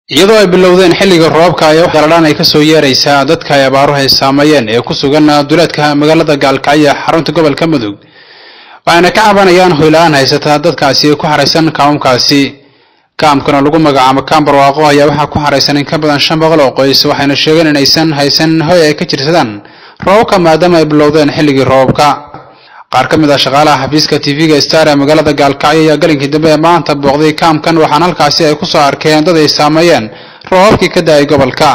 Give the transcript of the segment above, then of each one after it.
iyadoo ay bilowdeen xilliga roobka ayaa wax galadhaan ay kasoo yeeraysaa dadka ay abaaruhu ay saameeyeen ee ku sugan duleedka magaalada gaalkacyo xarunta gobolka mudug waxayna ka cabanayaan hoyla-aan haysataa dadkaasi ku xaraysan kaamamkaasi kaamkana lagu magacaabo kaam barwaaqo ayaa waxaa ku xaraysan in ka badan shan boqol oo qoys waxayna sheegeen inaysan haysan hoy ay ka jirsadaan roobabka maadaama ay bilowdeen xilligii roobabka qaar ka mid ah shaqaalaha xafiiska tv-ga star ee magaalada gaalkacyo ayaa galinkii dambe ee maanta booqday kaamkan waxaana halkaasi ay kusoo arkeen dad ay saameeyeen roobabkii ka da-ay gobolka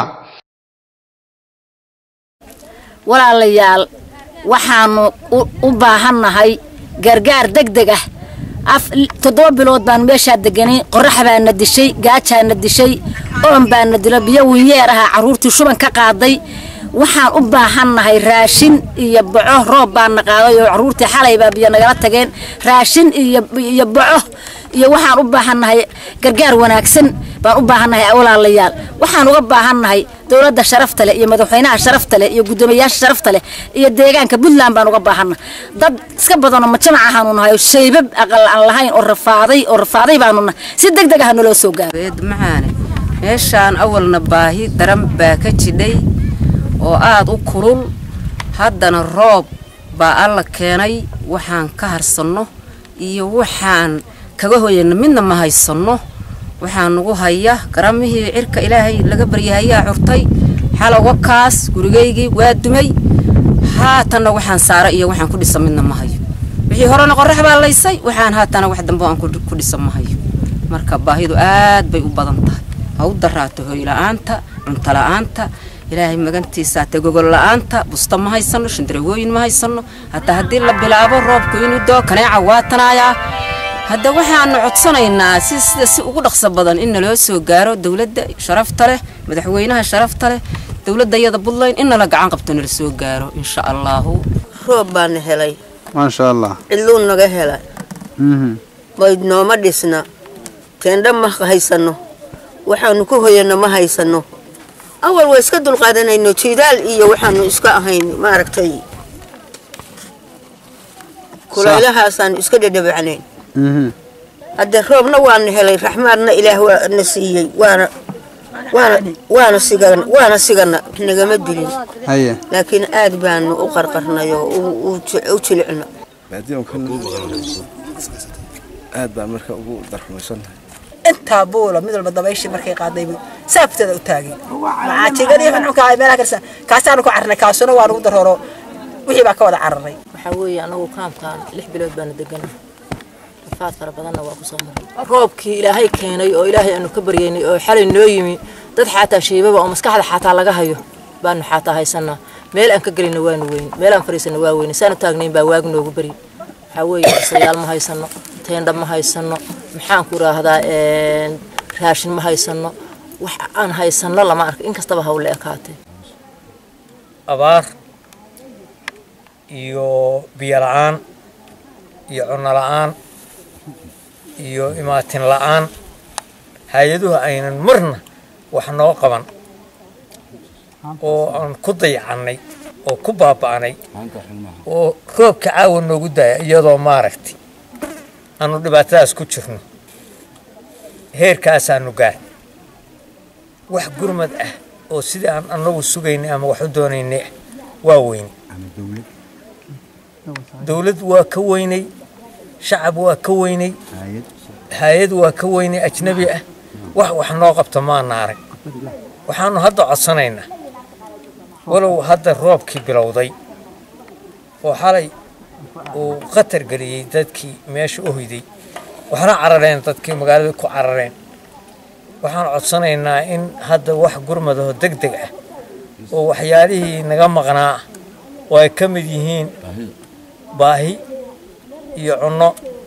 walaalayaal waxaanu u baahannahay gargaar deg deg ah toddoba bilood baanu meeshaa deganay qorax baana dishay gaajaana dishay oon baana dilo biyo winyeer ahaa carruurtii shuban ka qaaday waxaan u baahannahay raashin iyo boco roob baana qaaday oo carruurtii xalay baa biyo nagala tageen raashin iyo boco iyo waxaan u baahannahay gargaar wanaagsan baan u baahannahay walaalayaal waxaan uga baahannahay dowladda sharafta leh iyo madaxweynaha sharafta leh iyo guddoomiyayaasha sharafta leh iyo deegaanka puntland baan uga baahannahay dad iska badanoo majamac ahaanu nahay oo shaybab aqal aan lahayn oo rafaaday oo rafaaday baanu nahay si deg deg ah naloo soo gaaro macaane meeshaan awalna baahi daran baa ka jidhay oo aada u kulul haddana roob baa alla keenay waxaan ka harsanno iyo waxaan kaga hoyana midna ma haysanno waxaa nagu haya garamihii cirka ilaahay laga baryahayaa curtay xalowga kaas gurigaygii waa dumay haatanna waxaan saara iyo waxaan ku dhisa midna ma hayo wixii horena qorax baa laysay waxaan haatana wax dambe aan ku dhisa ma hayo marka baahidu aad bay u badan tahay ha u daraato hoyla-aanta cuntola-aanta ilaahay magantiisaate gogol la-aanta busta ma haysano shandarawooyin ma haysano hataa haddii la bilaabo roobku inuu doo kaneeca waatanaayaa hadda waxaanu codsanaynaa si sida si ugu dhaqso badan in naloo soo gaaro dowladda sharafta leh madaxweynaha sharafta leh dowladda iyada buntland in nala gacan qabto nala soo gaaro insha allaahu roob baana helay maasha allah cidluu naga helay bayd nooma dhisna teendha ma haysano waxaanu ku hoyano ma haysano awal waa iska dulqaadanayno jidaal iyo waxaanu iska ahayn maaragtay kulaylahaasaan iska dhadhabacnayn hadde roobna waana helay raxmaadna ilaah waana siiyey waana waana waana sigan waana sigana nagama dilin haye laakiin aad baanu u qarqarnay oo u jilicna aad baan marka ugu darxumaysannahay intaa buula mid walba dabayshii markay qaadaybu saabteeda u taageen macaajigadii xunxunka meelaha kalisa kaasaanu ku carnay kaasuna waa nagu darooro wixii baa ka wada cararay waxaa weeye anagu kaamkaan lix bilood baanu deganay rafaad fara badanna waa kusoo maray roobkii ilaahay keenay oo ilaahay aanu ka baryaynay oo xalay noo yimi dad xaataa shaybaba oo maskaxda xaataa laga hayo baanu xaataa haysanaa meel aan ka gelina waanu weyn meel aan fariisana waa weyne saanu taagnayn baa waagi noogu beri waxaa weeye dhisayaal ma haysano teendha ma haysano maxaan ku idhaahdaa raashin ma haysano wax aan haysano lama arka inkastaba hawle ekaatee abaar iyo biyo la-aan iyo cunno la-aan iyo imaatin la-aan hay-aduhu aynan marna wax noo qaban oo aan ku dayacannay oo ku baaba'nay oo roobka caawa noogu daaya iyadoo maaragtay aanu dhibaatadaas ku jirno heerkaasaanu gaar wax gurmad ah oo sidii aan anagu sugaynay ama wax u doonaynay ah waa weynay dowlad waa ka weynay shacab waa ka weynay hay-ad waa ka weynay ajnabi ah wax wax noo qabta maana arag waxaanu hadda codsanaynaa walow hadda roobkii bilowday oo xalay uu khatar geliyey dadkii meesha u hoyday waxna carareen dadkii magaalada ku carareen waxaan codsanaynaa in hadda wax gurmadaho deg deg ah oo waxyaalihii naga maqnaa oo ay ka mid yihiin baahi iyo cunno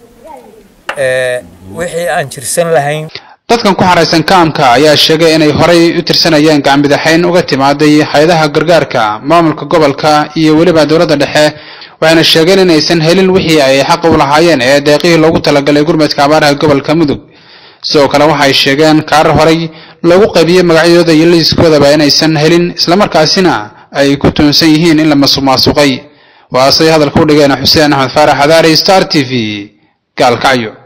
wixii aan jirsan lahayn dadkan ku xaraysan kaamka ayaa sheegay inay horay u tirsanayeen gacanbidaxayn uga timaaday hay-adaha gargaarka maamulka gobolka iyo weliba dowladda dhexe waxayna sheegeen inaysan helin wixii ay xaq u lahaayeen ee deeqihii loogu talagalay gurmadka abaaraha gobolka mudug sidoo kale waxay sheegeen kaarar horay loogu qaybiyey magacyadooda iyo liiskoodaba inaysan helin islamarkaasina ay ku tuunsan yihiin in la masuqmaasuqay waasay hadalka u dhigeen xuseen axmed faarax adaari star t v gaalkacyo